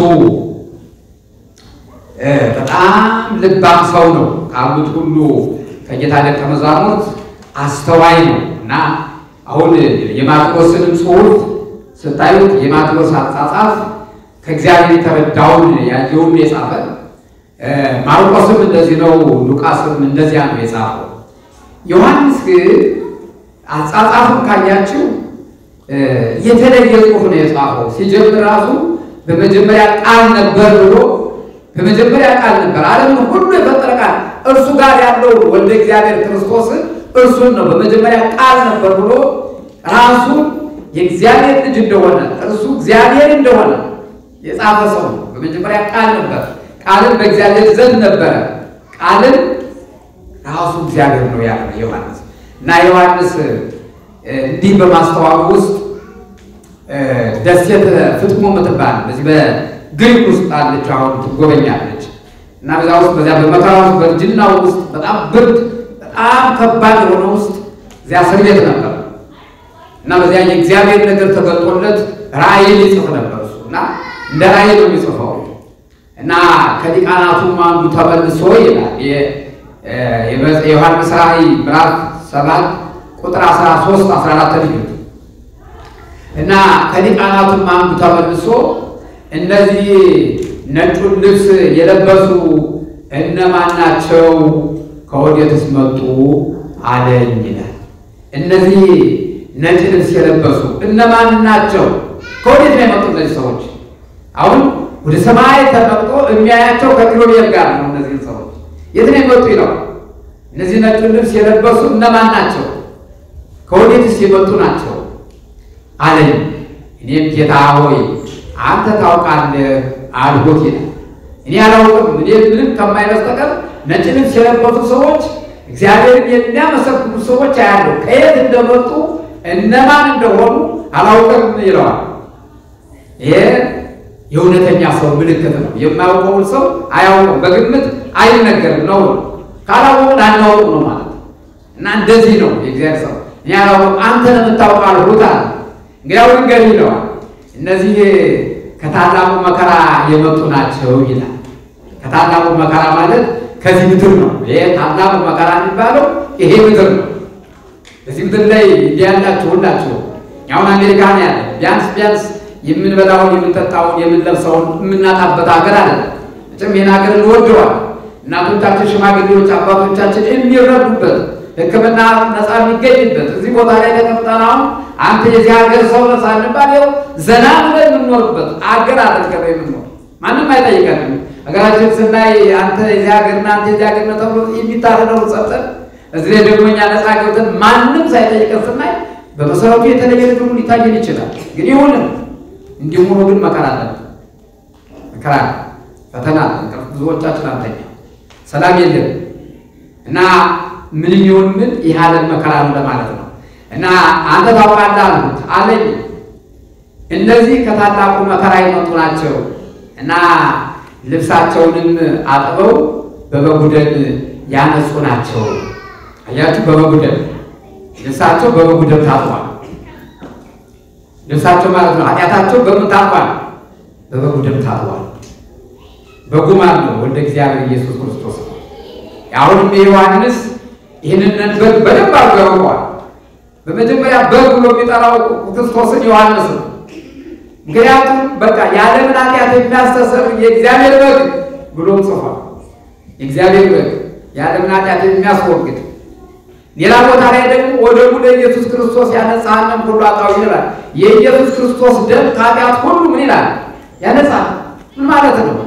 በጣም ልባም ሰው ነው። ካሉት ሁሉ ከጌታ ደቀ መዛሙርት አስተዋይ ነው እና አሁን የማቴዎስንም ጽሑፍ ስታዩት የማቴዎስ አጻጻፍ ከእግዚአብሔር የተረዳውን ያየውን የጻፈ ማርቆስም እንደዚህ ነው፣ ሉቃስም እንደዚያ ነው የጻፈው። ዮሐንስ ግን አጻጻፉን ካያችው የተለየ ጽሑፍ ነው የጻፈው። ሲጀምር ራሱ በመጀመሪያ ቃል ነበር ብሎ በመጀመሪያ ቃል ነበር፣ ዓለምን ሁሉ የፈጠረ ቃል እርሱ ጋር ያለውን ወልደ እግዚአብሔር ክርስቶስን እርሱን ነው በመጀመሪያ ቃል ነበር ብሎ ራሱን የእግዚአብሔር ልጅ እንደሆነ እርሱ እግዚአብሔር እንደሆነ የጻፈ ሰው ነው። በመጀመሪያ ቃል ነበር፣ ቃልን በእግዚአብሔር ዘንድ ነበረ፣ ቃልን ራሱ እግዚአብሔር ነው ያለ ዮሐንስ እና ዮሐንስ እንዲህ በማስተዋሉ ውስጥ ደሴት ፍጥሞ የምትባል በዚህ በግሪክ ውስጥ አለች፣ አሁን ትጎበኛለች። እና በዛ ውስጥ በዚያ በመከራ ውስጥ በእርጅናው ውስጥ በጣም ብርድ በጣም ከባድ የሆነ ውስጥ እዚያ እስር ቤት ነበር እና በዚያ የእግዚአብሔር ነገር ተገልጦለት ራእይን ይጽፍ ነበር እሱ እና እንደ ራእይ ነው የሚጽፈው እና ከሊቃናቱም አንዱ ተመልሶ ይላል የዮሐንስ ራእይ ምዕራፍ ሰባት ቁጥር 13 14 ልዩት እና ከሊቃናቱም አንዱ ተመልሶ እነዚህ ነጩን ልብስ የለበሱ እነማን ናቸው? ከወዴትስ መጡ አለኝ ይላል። እነዚህ ነጭ ልብስ የለበሱ እነማን ናቸው? ከወዴት ነው የመጡ እነዚህ ሰዎች? አሁን ወደ ሰማይ ተመጥቶ የሚያያቸው ከኪሩቤል ጋር ነው። እነዚህ ሰዎች የት ነው የመጡ ይለው። እነዚህ ነጩን ልብስ የለበሱ እነማን ናቸው? ከወዴትስ የመጡ ናቸው አለኝ እኔም ጌታ ሆይ አንተ ታውቃለህ አልሁት ይላል። እኔ አላውቅም። እኔ ምንም ከማይበስተቀር ነጭ ልብስ የለበሱ ሰዎች እግዚአብሔርን የሚያመሰግኑ ሰዎች አያለሁ። ከየት እንደመጡ እነማን እንደሆኑ አላውቅም ይለዋል። ይሄ የእውነተኛ ሰው ምልክት ነው። የማያውቀውን ሰው አያውቅም፣ በግምት አይነገርም ነው። ካላወቅን አናውቅም ነው ማለት እና እንደዚህ ነው የእግዚአብሔር ሰው። እኔ አላውቅም አንተ ነው የምታውቀው አልሁት አለ። እንግዲያው ንገር ይለዋል። እነዚህ ከታላቁ መከራ የመጡ ናቸው ይላል። ከታላቁ መከራ ማለት ከዚህ ምድር ነው። ይሄ ታላቁ መከራ የሚባለው ይሄ ምድር ነው። በዚህ ምድር ላይ እንዲህ ያላችሁ ሁላችሁ አሁን አሜሪካ ነው ያለ ቢያንስ ቢያንስ የምንበላውን የምንጠጣውን የምንለብሰውን የምናጣበት ሀገር አለ። መቼም ይህን ሀገር እንወደዋል። እናቶቻችን፣ ሽማግሌዎች፣ አባቶቻችን የሚረዱበት ሕክምና ነፃ የሚገኝበት እዚህ ቦታ ላይ ተቀምጠን አሁን አንተ የዚህ ሀገር ሰው ነህ ሳንባል ይኸው ዘና ብለን የምንኖርበት አገር አድርገን ነው የምንኖር። ማንም አይጠይቀንም። ሀገራችን ስናይ አንተ የዚህ ሀገር እና አንተ የዚህ ሀገር ነህ ተብሎ የሚታረደውን ጸጥተን እዚህ ላይ ደግሞ እኛ ነፃ ገብተን ማንም ሳይጠይቀን ስናይ በመሰረቱ የተለየ ነገር ሊታየን ይችላል። ግን ይሁንም እንዲሁ ሆኖ ግን መከራ አለ፣ መከራ ፈተና አለ። ብዙዎቻችን አንተኛ ሰላም የለም እና ምን ይሁን ምን ይህ ዓለም መከራ አለ ማለት ነው። እና አንተ ታውቃለህ አልሁት አለኝ። እነዚህ ከታላቁ መከራ የመጡ ናቸው እና ልብሳቸውንም አጥበው በበጉደን ያነጹ ናቸው። አያችሁ፣ በበጉደን ልብሳቸው በበጉደን ታጥቧል። ልብሳቸው ማለት ነው ኃጢአታቸው በምን ታጥቧል? በበጉደን ታጥቧል። በጉ ማን ነው? ወልደ እግዚአብሔር ኢየሱስ ክርስቶስ ነው። አሁንም የዮሐንስ ይህንን በግ በደንብ አድርጎ ያውቀዋል። በመጀመሪያ በግ ብሎ የሚጠራው ክርስቶስን ዮሐንስ ነው። ምክንያቱም በቃ የዓለምን ኃጢአት የሚያስተሰር የእግዚአብሔር በግ ብሎም ጽፏል። የእግዚአብሔር በግ የዓለምን ኃጢአት የሚያስወግድ ሌላ ቦታ ላይ ደግሞ ወደ ሙለ ኢየሱስ ክርስቶስ ያነጻሃንም ሁሉ አጣው ይላል። የኢየሱስ ክርስቶስ ደም ከኃጢአት ሁሉ ምን ይላል? ያነጻል። ምን ማለት ነው?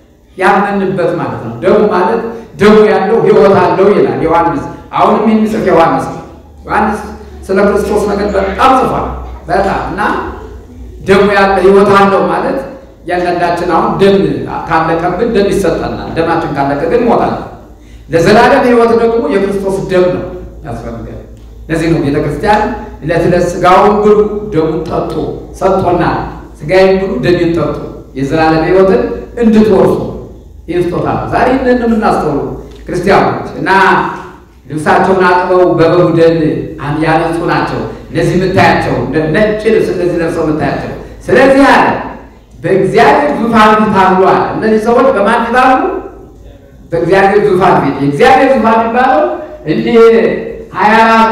ያመንበት ማለት ነው። ደሙ ማለት ደሙ ያለው ሕይወት አለው ይላል ዮሐንስ። አሁንም የሚጽፍ ዮሐንስ ዮሐንስ ስለ ክርስቶስ ነገር በጣም ጽፏል። በጣም እና ደሙ ያለ ሕይወት አለው ማለት እያንዳንዳችን አሁን ደም ካለቀብን ደም ይሰጠናል። ደማችን ካለቀ ግን ሞታል። ለዘላለም ሕይወት ደግሞ የክርስቶስ ደም ነው ያስፈልጋል። ለዚህ ነው ቤተ ክርስቲያን ዕለት ዕለት ሥጋውን ብሉ ደሙን ጠጡ ሰጥቶናል። ሥጋዬን ብሉ ደሜን ጠጡ የዘላለም ሕይወትን እንድትወርሱ ይህ ስጦታ ነው። ዛሬ ይህንን የምናስተውሉ ክርስቲያኖች እና ልብሳቸውን አጥበው በበጉ ደም ያነጹ ናቸው። እነዚህ የምታያቸው ነጭ ልብስ እነዚህ ለብሰው የምታያቸው። ስለዚህ አለ በእግዚአብሔር ዙፋን ፊት አሉ አለ። እነዚህ ሰዎች በማን ፊት አሉ? በእግዚአብሔር ዙፋን ፊት። የእግዚአብሔር ዙፋን የሚባለው እንዲህ ሀያ አራቱ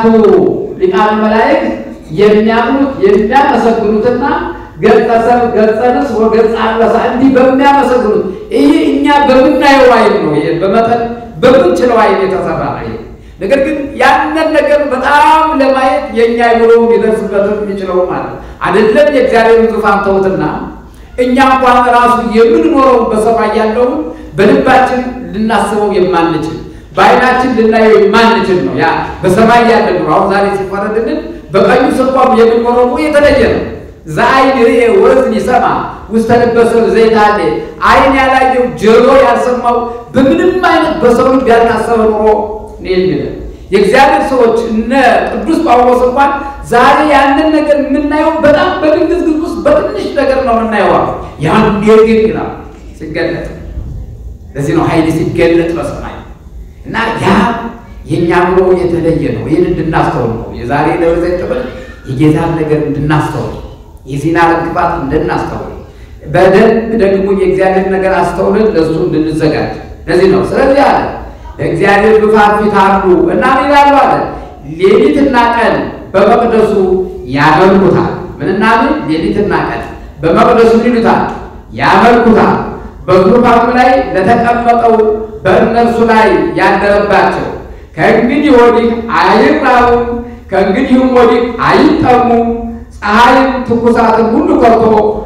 ሊቃነ መላእክት የሚያምኑት የሚያመሰግኑትና ገጸ ሰብእ ገጸ ንስር ወገጸ አንበሳ እንዲህ በሚያመሰግኑት ይህ እኛ በምናየው አይን ነው። ይሄ በመጠን በምንችለው አይን የተሰራ ነው። ነገር ግን ያንን ነገር በጣም ለማየት የእኛ አይምሮ ሊደርስበት የሚችለው ማለት አይደለም። የእግዚአብሔርን ዙፋን ተውትና እኛ እንኳን ራሱ የምንኖረው በሰማይ ያለውን በልባችን ልናስበው የማንችል በአይናችን ልናየው የማንችል ነው። ያ በሰማይ ያለ ነው። አሁን ዛሬ ሲፈረድልን በቀኙ ስንቆም የምንኖረው የተለየ ነው። ዘአይን ርኤ ወእዝን ይሰማ ውስተ ልበ ሰብእ ዘይትሃሌ አይን ያላየው ጆሮ ያልሰማው በምንም አይነት በሰው ልብ ያልታሰበ ኑሮ ነው የሚለን የእግዚአብሔር ሰዎች እነ ቅዱስ ጳውሎስ እንኳን ዛሬ ያንን ነገር የምናየው በጣም በድንግዝግዝ ውስጥ በትንሽ ነገር ነው የምናየው። ያን ግን ይላል ሲገለጥ፣ ለዚህ ነው ኃይል ሲገለጥ በሰማይ እና ያ የእኛ ኑሮ የተለየ ነው። ይህን እንድናስተውል ነው የዛሬ ደብረ ዘይት ጥበብ የጌታን ነገር እንድናስተውል የዚህን ዓለም ክፋት እንድናስተውል በደንብ ደግሞ የእግዚአብሔር ነገር አስተውልን ለእሱ እንድንዘጋጅ ለዚህ ነው። ስለዚህ አለ በእግዚአብሔር ዙፋን ፊት አሉ እና ምን ይላሉ አለ ሌሊትና ቀን በመቅደሱ ያመልኩታል። ምንና ምን? ሌሊትና ቀን በመቅደሱ ምን ይሉታል? ያመልኩታል። በዙፋኑ ላይ ለተቀመጠው በእነርሱ ላይ ያደረባቸው ከእንግዲህ ወዲህ አይራቡም፣ ከእንግዲህም ወዲህ አይጠሙም ፀሐይም ትኩሳትን ሁሉ ከቶ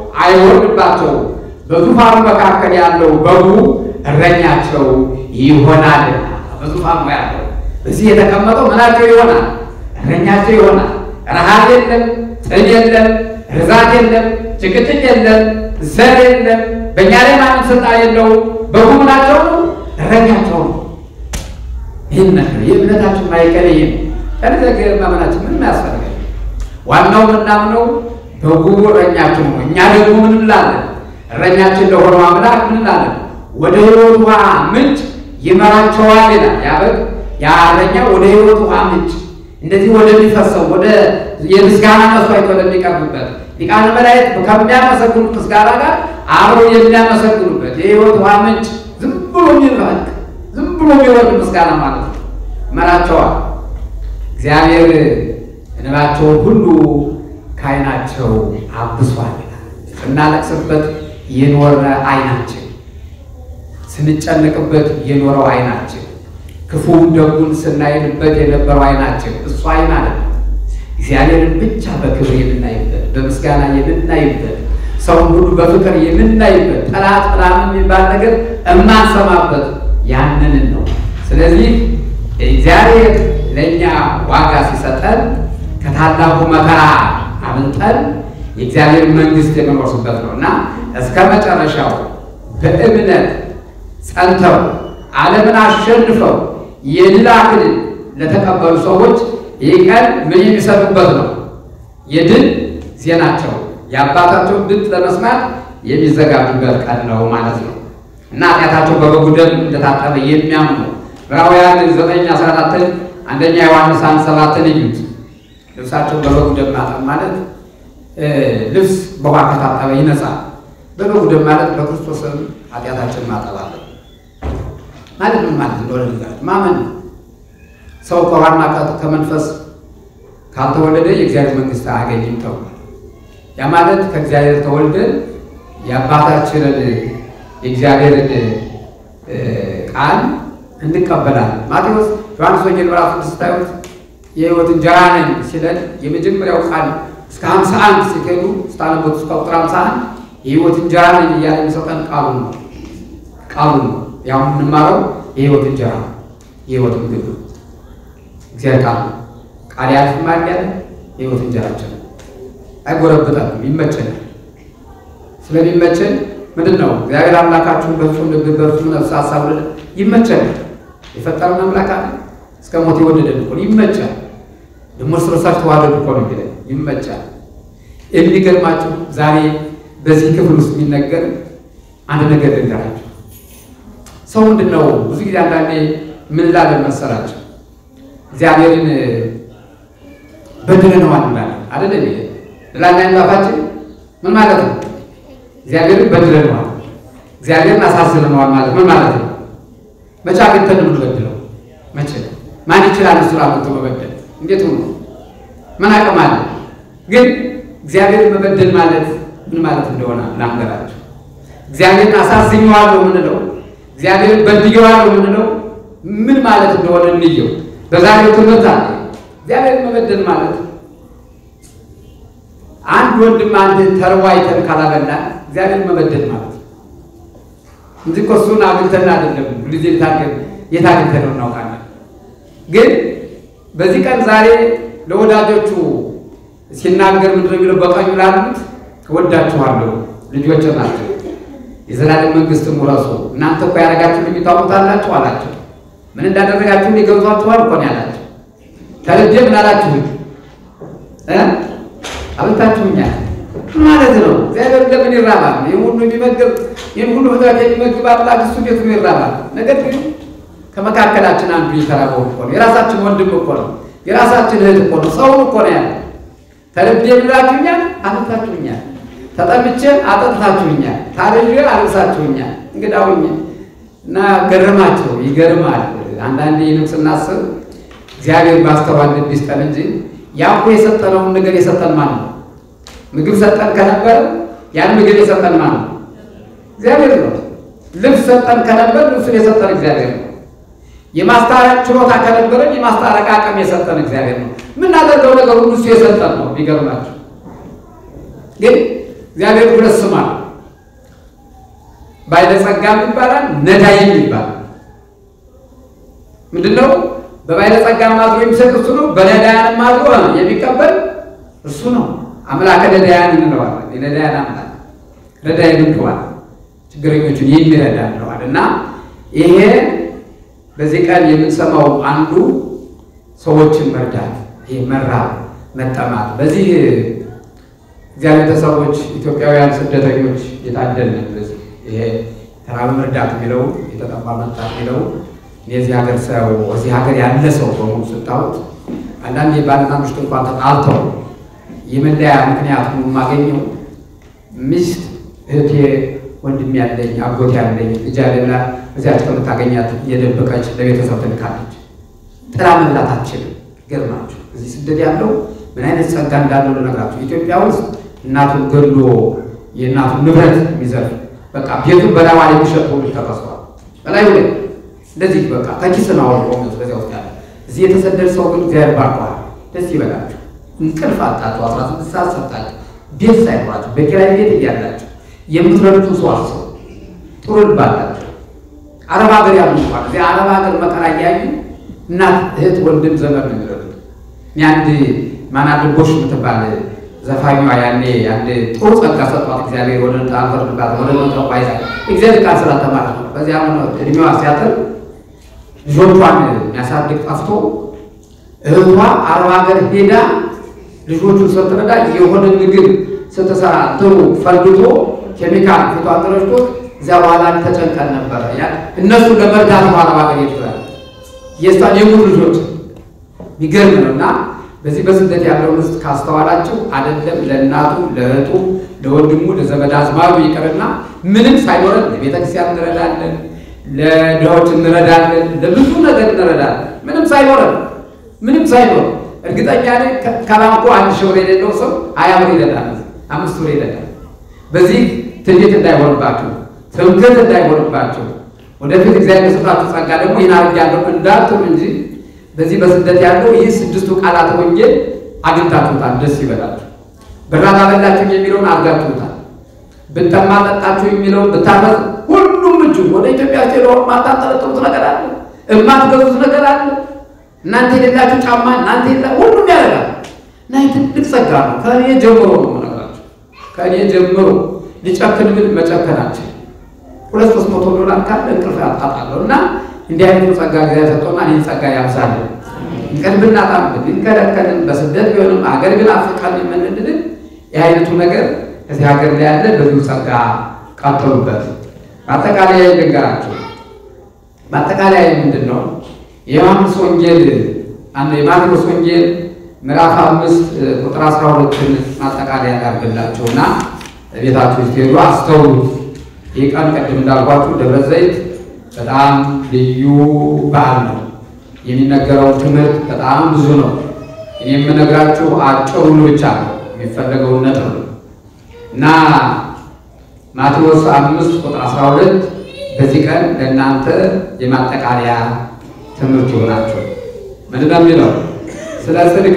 አይወርድባቸው። በዙፋኑ መካከል ያለው በጉ እረኛቸው ይሆናል። በዙፋኑ ያለው እዚህ የተቀመጠው ምናቸው ይሆናል? እረኛቸው ይሆናል። ረሃብ የለም፣ ጥም የለም፣ ርዛት የለም፣ ጭቅጭቅ የለም፣ ዘር የለም። በእኛ ላይ ማንም ስልጣን የለውም። በጉ ምናቸው ነው? እረኛቸው ነው። ይህን ነገር የእምነታችን ማይቀር ይሄ ነው። ከነዚህ ማመናችን ምንም ያስፈልጋል። ዋናው ምናምነው በጉ እረኛችን ነው። እኛ ደግሞ ምን እንላለን? እረኛችን ለሆነው አምላክ ምን እንላለን? ወደ ሕይወት ውሃ ምንጭ ይመራቸዋል ይላል። ያ በግ ያ እረኛ ወደ ሕይወት ውሃ ምንጭ እንደዚህ ወደሚፈሰው ወደ የምስጋና መስዋዕት ወደሚቀርብበት ሊቃነ መላእክት ከሚያመሰግኑት ምስጋና ጋር አብረው የሚያመሰግኑበት የሕይወት ውሃ ምንጭ ዝም ብሎ የሚባል ዝም ብሎ የሚወርድ ምስጋና ማለት ነው። ይመራቸዋል። እግዚአብሔር እንባቸውን ሁሉ ከዓይናቸው አብሷል። ስናለቅስበት የኖረ ዓይናችን፣ ስንጨነቅበት የኖረው ዓይናችን፣ ክፉውን ደጉን ስናይንበት የነበረው ዓይናችን እሱ ዓይን አለ። እግዚአብሔርን ብቻ በክብር የምናይበት በምስጋና የምናይበት ሰውን ሁሉ በፍቅር የምናይበት ጠላት ምናምን የሚባል ነገር እማንሰማበት ያንንን ነው። ስለዚህ እግዚአብሔር ለእኛ ዋጋ ሲሰጠን ከታላቁ መከራ አምልጠን የእግዚአብሔር መንግሥት የምንወርስበት ነው እና እስከ መጨረሻው በእምነት ጸንተው ዓለምን አሸንፈው የድል አክሊል ለተቀበሉ ሰዎች ይህ ቀን ምን የሚሰጡበት ነው? የድል ዜናቸው የአባታቸውን ድምፅ ለመስማት የሚዘጋጁበት ቀን ነው ማለት ነው እና ኃጢአታቸው በበጉ ደም እንደታጠበ የሚያምኑ ዕብራውያን ዘጠኝ አስራ አራትን አንደኛ ዮሐንስ አንድ ሰባትን እዩት። ልብሳቸውን በበጉ ደም ማጠብ ማለት ልብስ በውሃ ከታጠበ ይነጻል። በበጉ ደም ማለት በክርስቶስ ኃጢአታችን ማጠብ አለ ማለት ምን ማለት እንደሆነ ልንገራችሁ። ማመን ሰው ከውሃና ከመንፈስ ካልተወለደ የእግዚአብሔር መንግሥት አያገኝም ተብሏል። ያ ማለት ከእግዚአብሔር ተወልደን የአባታችንን የእግዚአብሔርን ቃል እንቀበላለን። ማቴዎስ ዮሐንስ ወንጌል ምዕራፍ ስድስት ታዩት የሕይወት እንጀራ ነኝ ሲለን የመጀመሪያው ቃል እስከ ሀምሳ አንድ ሲሄዱ ስታነቦት እስከ ቁጥር ሀምሳ አንድ የሕይወት እንጀራ ነኝ እያለ የሚሰጠን ቃሉ ነው ቃሉ ነው። ያው የምንማረው የሕይወት እንጀራ የሕይወት ምግብ ነው። እግዚአብሔር ቃል ነው። ቃል ያልፍማል ያለ የሕይወት እንጀራችን አይጎረብጠንም፣ ይመቸናል። ስለሚመቸን ምንድን ነው እግዚአብሔር አምላካችሁን በፍጹም ልብ በፍጹም ነፍስ ሀሳብ ይመቸናል። የፈጠረን አምላክ አለ እስከ ሞት የወደደን እኮ ይመቻል። ደግሞ እርስ በርሳችሁ ተዋደዱ እኮ ነው የሚለን ይመቻል። የሚገርማችሁ ዛሬ በዚህ ክፍል ውስጥ የሚነገር አንድ ነገር ልንገራችሁ። ሰው ምንድን ነው ብዙ ጊዜ አንዳንዴ ምን ላለን መሰላቸው እግዚአብሔርን በድለነዋል እንላለን አደለ? ላና ጣፋችን ምን ማለት ነው? እግዚአብሔርን በድለነዋል፣ እግዚአብሔርን አሳዝነነዋል ማለት ምን ማለት ነው? መቼ አግኝተን የምንበድለው? መቼ ማን ይችላል? እሱ አግኝቶ መበደል እንዴት ሆኖ ምን አቅም አለ? ግን እግዚአብሔርን መበደል ማለት ምን ማለት እንደሆነ ላንገራችሁ። እግዚአብሔርን አሳዝኘዋለሁ የምንለው እግዚአብሔርን በድየዋለሁ የምንለው ምን ማለት እንደሆነ እንየው። በዛሬው ትምህርት አለ እግዚአብሔርን መበደል ማለት አንድ ወንድም አንድ ተርቦ አይተን ካላበላን እግዚአብሔርን መበደል ማለት እንጂ እኮ እሱን አግኝተን አይደለም ሁልጊዜ የት አግኝተን ነው እናውቃለን። ግን በዚህ ቀን ዛሬ ለወዳጆቹ ሲናገር ምንድን ነው የሚለው? በቀኙ ላሉት እወዳችኋለሁ ልጆች ናቸው የዘላለም መንግሥትን ውረሱ። እናንተ እኮ ያደረጋችሁ ልዩ ታውቁታላችሁ አላቸው። ምን እንዳደረጋችሁ ሊገብቷችኋል እኮ ነው ያላቸው። ተልጄ ምን አላችሁኝ? አብልታችሁኛል ማለት ነው። እግዚአብሔር ለምን ይራባል? ይህን ሁሉ የሚመግብ ይህን ሁሉ ፍጥረት የሚመግብ አምላክ እሱ እንዴት ነው ይራባል? ነገር ግን ከመካከላችን አንዱ የተራበው እኮ ነው። የራሳችን ወንድም እኮ ነው። የራሳችን እህት እኮ ነው። ሰውን እኮ ነው ያለ። ተልጄ ብላችሁኛል፣ አብልታችሁኛል። ተጠምቼ አጠጥታችሁኛል። ታርዤ አልብሳችሁኛል። እንግዳውኝ እና ገረማቸው። ይገርማል። አንዳንዴ ይህንም ስናስብ እግዚአብሔር ባስተዋል ልብ ይስጠን እንጂ ያ እኮ የሰጠነውን ነገር የሰጠን ማን ነው? ምግብ ሰጠን ከነበር ያን ምግብ የሰጠን ማን ነው? እግዚአብሔር ነው። ልብስ ሰጠን ከነበር ልብሱን የሰጠን እግዚአብሔር ነው። የማስታረቅ ችሎታ ከነበረን የማስታረቅ አቅም የሰጠን እግዚአብሔር ነው። የምናደርገው ነገር ሁሉ እሱ የሰጠን ነው። ቢገርማቸው ግን እግዚአብሔር ሁለት ስም አለው። ባለጸጋም ይባላል፣ ነዳይም ይባላል። ምንድን ነው? በባለጸጋም አድሮ የሚሰጥ እሱ ነው። በነዳያንም አድሮ የሚቀበል እሱ ነው። አምላከ ነዳያን እንለዋለን። የነዳያን አምላክ ረዳይ ምንድዋል ችግረኞቹን የሚረዳ እንለዋል እና ይሄ በዚህ ቀን የምንሰማው አንዱ ሰዎችን መርዳት፣ ይሄ መራብ፣ መጠማት በዚህ እግዚአብሔር ቤተሰቦች ኢትዮጵያውያን ስደተኞች የታደልን በዚህ ይሄ ተራብ መርዳት የሚለው የተጠማ መርዳት የሚለው የዚህ ሀገር ሰው እዚህ ሀገር ያለ ሰው በሙሉ ስታዩት አንዳንድ የባልና ሚስት እንኳን ተጣልተው የመለያ ምክንያት የማገኘው ሚስት እህቴ ወንድም ያለኝ አጎት ያለኝ ልጅ ያለ ብላ እዚያች ከምታገኛት የደበቀች ለቤተሰብ ትልካለች። ጥላ መብላት አትችልም። ገርማችሁ እዚህ ስደት ያለው ምን አይነት ጸጋ እንዳለው ልነግራችሁ። ኢትዮጵያ ውስጥ እናቱን ገሎ የእናቱን ንብረት የሚዘርፍ በቃ ቤቱን በላዋ ላይ የሚሸጥ ሁሉ ተከሷል። በላዩ ላይ እንደዚህ በቃ ከኪስ ነው አውርቆ በዚያ ውስጥ ያለ እዚህ የተሰደደ ሰው ግን እግዚአብሔር ባርኳል። ደስ ይበላችሁ። እንቅልፍ አጣችሁ፣ አስራ ስድስት ሰዓት ሰጣችሁ፣ ቤት ሳይኖራችሁ በኪራይ ቤት እያላችሁ የምትረዱትን ሰው አስቡ። ጥሩ ልብ አላችሁ። አረብ ሀገር ያሉ እንኳን እዚህ አረብ ሀገር መከራ እያዩ እናት፣ እህት፣ ወንድም ዘመድ ነው የሚረዱት። እኔ አንድ ማናልቦሽ የምትባል ዘፋኟ ያኔ አንድ ጥሩ ጸጋ ሰጧት እግዚአብሔር ወደ ጣፈርባት ወደ መጠቋ ይዛ እግዚአብሔር ቃል ስላተማረት ነው። በዚያ እድሜዋ ሲያጥር ልጆቿን የሚያሳድግ ጠፍቶ እህቷ አረብ ሀገር ሄዳ ልጆቹን ስትረዳ የሆነ ምግብ ስትሰራ ጥሩ ፈልግቶ ኬሚካል ፊቷ ተረጭቶ እዚያ በኋላ ተጨንቀን ነበረ። እነሱ ለመርዳት ነው አረብ ሀገር ይችላል የእሷን የሙሉ ልጆች የሚገርም ነው እና በዚህ በስደት ያለውን ውስጥ ካስተዋላችሁ አይደለም ለእናቱ ለእህቱ ለወንድሙ ለዘመድ አዝማዱ ይቅርና ምንም ሳይኖረን ለቤተክርስቲያን እንረዳለን፣ ለድሆች እንረዳለን፣ ለብዙ ነገር እንረዳለን። ምንም ሳይኖረን ምንም ሳይኖር እርግጠኛ ነኝ ከባንኩ አንድ ሺህ ብር የሌለው ሰው ሀያ ብር ይረዳል፣ አምስት ብር ይረዳል። በዚህ ትዕቢት እንዳይሆንባችሁ፣ ትምክህት እንዳይሆንባችሁ ወደፊት እግዚአብሔር ስጣችሁ ጸጋ ደግሞ ይህን አድርጌያለሁ እንዳትሉ እንጂ በዚህ በስደት ያለው ይህ ስድስቱ ቃላት ወንጌል አግኝታችሁታል። ደስ ይበላችሁ። ብራብ አበላችሁ የሚለውን አድርጋችሁታል። ብጠማ ጠጣችሁ የሚለውን ብታፈስ ሁሉም እጁ ወደ ኢትዮጵያ ሄዶ ማታጠለጥሩት ነገር አለ፣ እማትገዙት ነገር አለ። እናንተ የሌላችሁ ጫማ እናንተ የላ ሁሉም ያደርጋል እና ትልቅ ጸጋ ነው። ከእኔ ጀምሮ ነው የምነግራችሁ። ከእኔ ጀምሮ ሊጨክን ብል መጨከናችን ሁለት ሶስት መቶ ዶላር ካለ እንቅልፍ ያጣጣለሁ እና እንዲህ አይነቱ ጸጋ ጊዜ ሰጥቶና ይህን ጸጋ ያብዛልን። እንቅልፍ ብናጣም ብንከለከልን በስደት ቢሆንም አገር ግን አፍቃን የምንድልን ይህ አይነቱ ነገር እዚህ ሀገር ላይ ያለ በዚሁ ጸጋ ቀጥሉበት። በአጠቃላይ ልንገራችሁ። በአጠቃላይ ምንድን ነው የዮሐንስ ወንጌል አንዱ የማቴዎስ ወንጌል ምዕራፍ አምስት ቁጥር አስራ ሁለትን ማጠቃለያ ያደርግላችሁ እና ቤታችሁ ስትሄዱ አስተውሉት። ይህ ቀን ቅድም እንዳልኳችሁ ደብረ ዘይት በጣም ልዩ በዓል ነው። የሚነገረው ትምህርት በጣም ብዙ ነው። እኔ የምነግራችሁ አጭሩን ብቻ ነው የሚፈለገውን ነጥብ ነው እና ማቴዎስ አምስት ቁጥር አስራ ሁለት በዚህ ቀን ለእናንተ የማጠቃለያ ትምህርት ይሆናቸው። ምንድን ነው የሚለው? ስለ ጽድቅ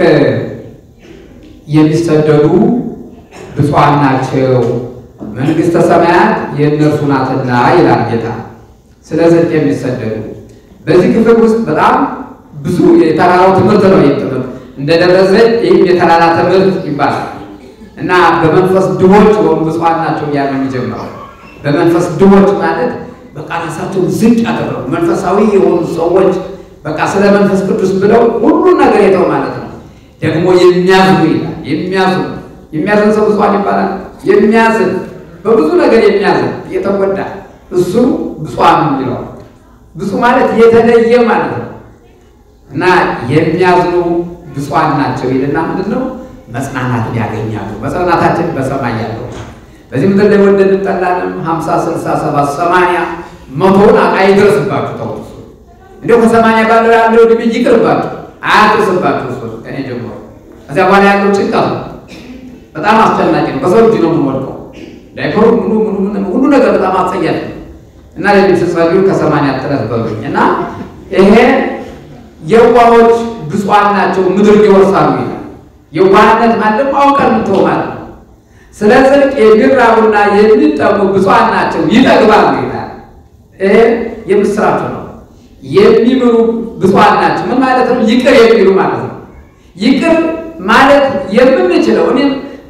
የሚሰደዱ ብፁዓን ናቸው መንግሥተ ሰማያት የእነርሱ ናትና ይላል ጌታ። ስለ ጽድቅ የሚሰደዱ በዚህ ክፍል ውስጥ በጣም ብዙ የተራራው ትምህርት ነው። ይህ ትምህርት እንደ ደብረ ዘይት ይህም የተራራ ትምህርት ይባላል እና በመንፈስ ድሆች ወይም ብፁዓን ናቸው እያለ የሚጀምረው በመንፈስ ድሆች ማለት በቃ ራሳቸውን ዝቅ ያደረጉ መንፈሳዊ የሆኑ ሰዎች በቃ ስለ መንፈስ ቅዱስ ብለው ሁሉን ነገር የተው ማለት ነው። ደግሞ የሚያዝኑ ይላል። የሚያዝኑ የሚያዝን ሰው ብፁዓን ይባላል። የሚያዝን በብዙ ነገር የሚያዝን የተጎዳ እሱ ብፁዓን ይለዋል። ብፁዕ ማለት የተለየ ማለት ነው እና የሚያዝኑ ብፁዓን ናቸው ይልና ምንድን ነው መጽናናትን ያገኛሉ። መጽናናታችን በሰማይ ያለው በዚህ ምድር ላይ ወደን እንጠላንም ሀምሳ ስልሳ ሰባት ሰማንያ መቶውን አይደርስባችሁ ተው እንዲሁ ከሰማንያ ባለው ያለው ዕድሜ ይቅርባችሁ፣ አያድርስባችሁ። እሱ ከእኔ ጀምሮ ከዚያ በኋላ ያለው ጭንቀት ነው። በጣም አስጨናቂ ነው። በሰው እጅ ነው የምንወድቀው። ዳይፐሩ ምኑ ምኑ ምኑ ሁሉ ነገር በጣም አስጸያፊ ነው እና ለዚህ ስትጸልዩ ከሰማንያ ጥረት በሉኝ እና ይሄ የዋሆች ብፁዓን ናቸው ምድር ይወርሳሉ ይላል። የዋህነት ማለት አውቀን ምትሆ ማለት ነው። ስለ ጽድቅ የሚራቡና የሚጠሙ ብፁዓን ናቸው ይጠግባሉ ይላል። ይሄ የምስራች ነው። የሚምሩ ብፁዓን ናቸው ምን ማለት ነው? ይቅር የሚሉ ማለት ነው። ይቅር ማለት የምንችለው እኔም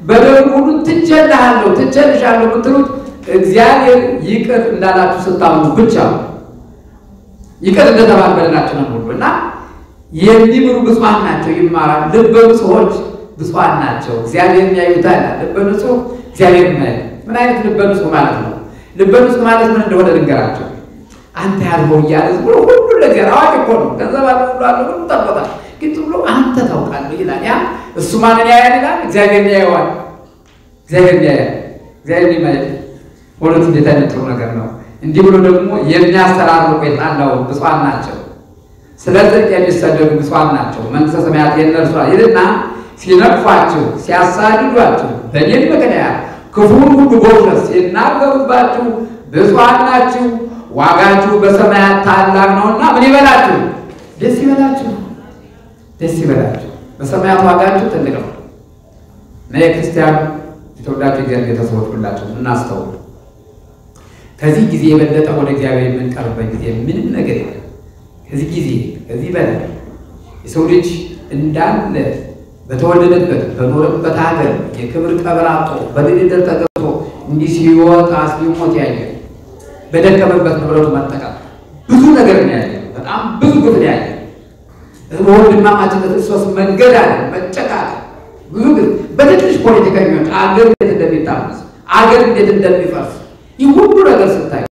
በደሉ ሁሉ ትቼልሃለሁ ትቼልሻለሁ የምትሉት እግዚአብሔር ይቅር እንዳላችሁ ስታምኑ ብቻ ነው። ይቅር እንደተባበልናችሁ ነው ሁሉ እና የሚምሩ ብፁዓን ናቸው ይማራል። ልበ ንጹሖች ብፁዓን ናቸው እግዚአብሔር ያዩታል። ልበ ንጹሕ እግዚአብሔር ያያል። ምን አይነት ልበ ንጹሕ ማለት ነው? ልበ ንጹሕ ማለት ምን እንደሆነ ልንገራቸው። አንተ ያልኸው እያለ ዝም ብሎ ሁሉ ነገር አዋቂ እኮ ነው። ገንዘብ አለ ሁሉ አለ ሁሉ ጠርቶታል። ግን ዝም ብሎ አንተ ታውቃለህ ይላል። ያ እሱ ማንን ያያል ይላል? እግዚአብሔር ያየዋል። እግዚአብሔር ያያል። እግዚአብሔር ይማያል። ሁለት እንዴት አይነት ጥሩ ነገር ነው። እንዲህ ብሎ ደግሞ የሚያስተራርቁ የጣላው ብፁዓን ናቸው፣ ስለ ጽድቅ የሚሰደዱ ብፁዓን ናቸው፣ መንግሥተ ሰማያት የእነርሱ ናት ይልና ሲነቅፏችሁ፣ ሲያሳድዷችሁ በእኔም ምክንያት ክፉን ሁሉ በውሸት ሲናገሩባችሁ ብፁዓን ናችሁ፣ ዋጋችሁ በሰማያት ታላቅ ነውና ምን ይበላችሁ? ደስ ይበላችሁ፣ ደስ ይበላችሁ። በሰማያት ዋጋችሁ ትልቅ ነው። እና የክርስቲያን የተወዳጁ እግዚአብሔር ቤተሰቦች ሁላችሁ እናስተውሉ። ከዚህ ጊዜ የበለጠ ወደ እግዚአብሔር የምንቀርበት ጊዜ ምንም ነገር የለም። ከዚህ ጊዜ ከዚህ በላይ የሰው ልጅ እንዳለ በተወለደበት በኖረበት ሀገር የክብር ቀብር አጥቶ በድርድር ተገብቶ እንዲህ ሲወጣ ሲሞት ያየ በደከመበት ንብረቱ መጠቀም ብዙ ነገር ነው ያየ። በጣም ብዙ ግፍ ነው ያየ። በወንድማማችነት እርሶስ መንገድ አለ መጨቃቀል ብዙ ግፍ በትንሽ ፖለቲከኞች አገር እንዴት እንደሚታመስ አገር እንዴት እንደሚፈርስ ይህ ሁሉ ነገር ስታይ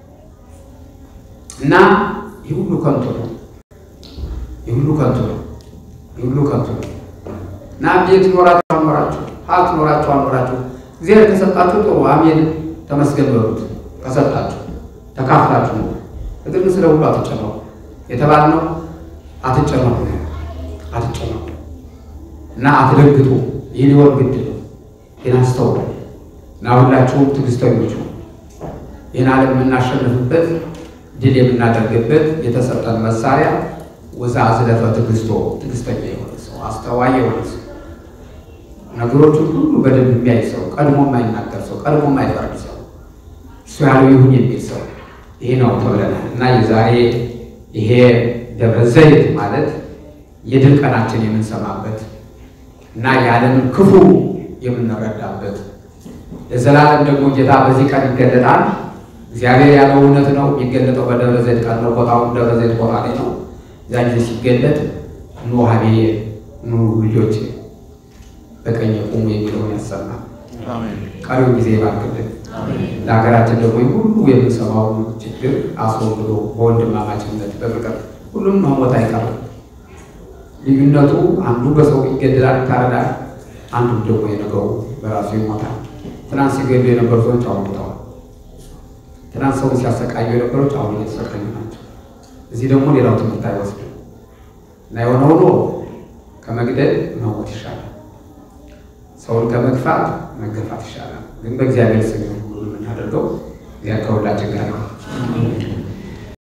እና ይህ ሁሉ ከንቱ ነው። ይህ ሁሉ ከንቱ ነው። ይህ ሁሉ ከንቱ ነው እና ቤት ኖራችሁ አልኖራችሁ፣ ሀብት ኖራችሁ አልኖራችሁ፣ እግዚአብሔር ከሰጣችሁ ጥሩ አሜን ተመስገን በሉት። ከሰጣችሁ ተካፍላችሁ ነው። እግር ስለ ሁሉ አትጨነቁ የተባልነው አትጨነቁ፣ አትጨነቁ እና አትደግጡ። ይህ ሊሆን ግድ ነው። ግን አስተውሉ እና ሁላችሁም ትዕግስተኞች ነው። ይህን ዓለም የምናሸንፍበት ድል የምናደርግበት የተሰጠን መሳሪያ ወዛ ዝለፈ ትዕግስቶ ትዕግስተኛ የሆነ ሰው አስተዋይ የሆነ ሰው ነገሮችን ሁሉ በደንብ የሚያይ ሰው ቀድሞ የማይናገር ሰው ቀድሞ የማይፈርድ ሰው እሱ ያለው ይሁን የሚል ሰው ይሄ ነው ተብለናል እና የዛሬ ይሄ ደብረ ዘይት ማለት የድል ቀናችን የምንሰማበት እና የዓለምን ክፉ የምንረዳበት ለዘላለም ደግሞ ጌታ በዚህ ቀን ይገለጣል። እግዚአብሔር ያለው እውነት ነው። የሚገለጠው በደብረ ዘይት ቀን ነው። ቦታው ደብረ ዘይት ቦታ ላይ ነው። እዛ ጊዜ ሲገለጥ ኑ ሀቤ ኑ ልጆች በቀኝ ቁሙ የሚለውን ያሰማል። ቀሪውን ጊዜ ይባርክልን። ለሀገራችን ደግሞ ሁሉ የምንሰማውን ችግር አስወግዶ በወንድማማችነት በፍቅር ሁሉም መሞት አይቀርም። ልዩነቱ አንዱ በሰው ይገደላል፣ ይታረዳል። አንዱ ደግሞ የነገው በራሱ ይሞታል። ትናንት ሲገሉ የነበሩ ሰዎች አሁን ሞተዋል። ትናንት ሰውን ሲያሰቃዩ የነበሩት አሁን እየተሰቃዩ ናቸው። እዚህ ደግሞ ሌላው ትምህርት አይወስድም እና የሆነ ሆኖ ከመግደል መሞት ይሻላል። ሰውን ከመግፋት መገፋት ይሻላል። ግን በእግዚአብሔር ስም ሁሉ የምናደርገው እግዚአብሔር ከሁላችን ጋር ነው።